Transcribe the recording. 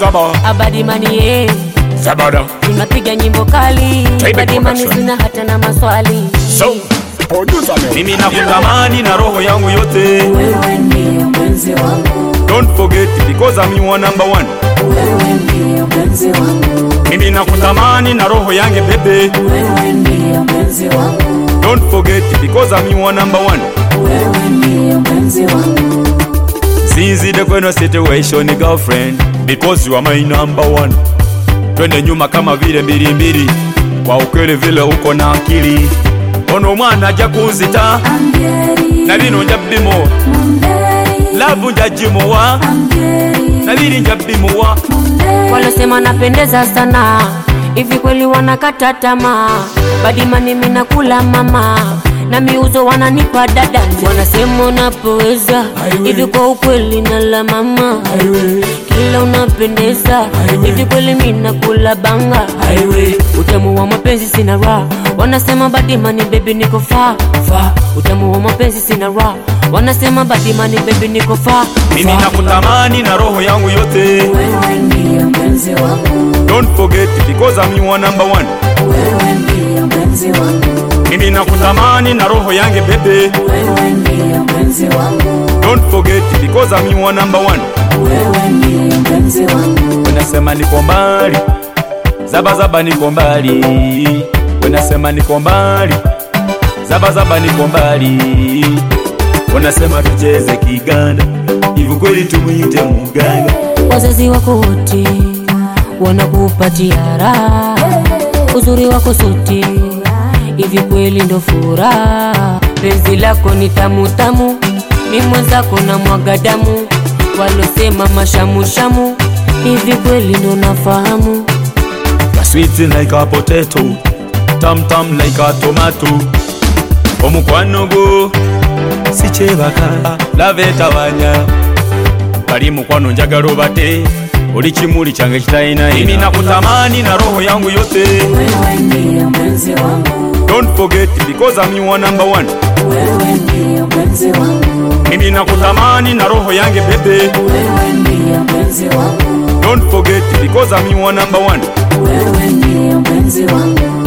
zaba Abadimani ye zabada tunapiga nyimbo kali Taiba Abadimani Production. sina hata na maswali so producer man mimi nakutamani na roho yangu yote wewe ndiye mwenzi wangu don't forget because I'm your number one wewe ndiye mwenzi wangu mimi nakutamani na roho yangu bebe wewe ndiye mwenzi wangu don't forget because I'm your number one wewe ndiye mwenzi wangu Zizi the kweno situation girlfriend because you are my number one twende nyuma kama vile mbili mbili kwa ukweli vile uko na akili ono mwana aja kunzita na bino nja bimo lavu nja jimuwa na bili nja bimuwa walosema napendeza sana hivi kweli wanakata tamaa badimani mina kula mama na miuzo wananipa dada wanasema unapoweza hivi kwa ukweli na la mama kila unapendeza hivi kweli mina kula banga utamu wa mapenzi sina raha wanasema badimani bebi niko fa fa utamu wa mapenzi sina raha wanasema badimani bebi niko fa mimi fa. nakutamani na roho yangu yote wewe ndiye mpenzi wangu don't forget because I'm your number one wewe ndiye mpenzi wangu mimi nakutamani na roho yangu bebe wewe ndiye mpenzi wangu don't forget because I'm your number one wewe ndiye mpenzi wangu Wenasema niko mbali, zaba zaba niko mbali. Wenasema niko mbali, zaba zaba niko mbali. Wanasema tucheze Kiganda, hivi kweli tumwite muganga? wazazi wako wote wanakupatia raha uzuri wako sote hivi kweli ndo furaha penzi lako ni tamu tamu mi mwenzako na mwaga damu walosema mashamushamu hivi kweli ndo nafahamu Sweet like a potato, tam tam like a tomato. Omukwano gwo si kyebaka labetabanya bali mukwano njagala obate oli kimuli kyange kitalina mimi nakutamani na roho yangu yote wewe ndiye mpenzi wangu don't forget because I'm your number one wewe ndiye mpenzi wangu mimi nakutamani na roho yange bebe wewe ndiye mpenzi wangu don't forget because I'm your number one wewe ndiye mpenzi wangu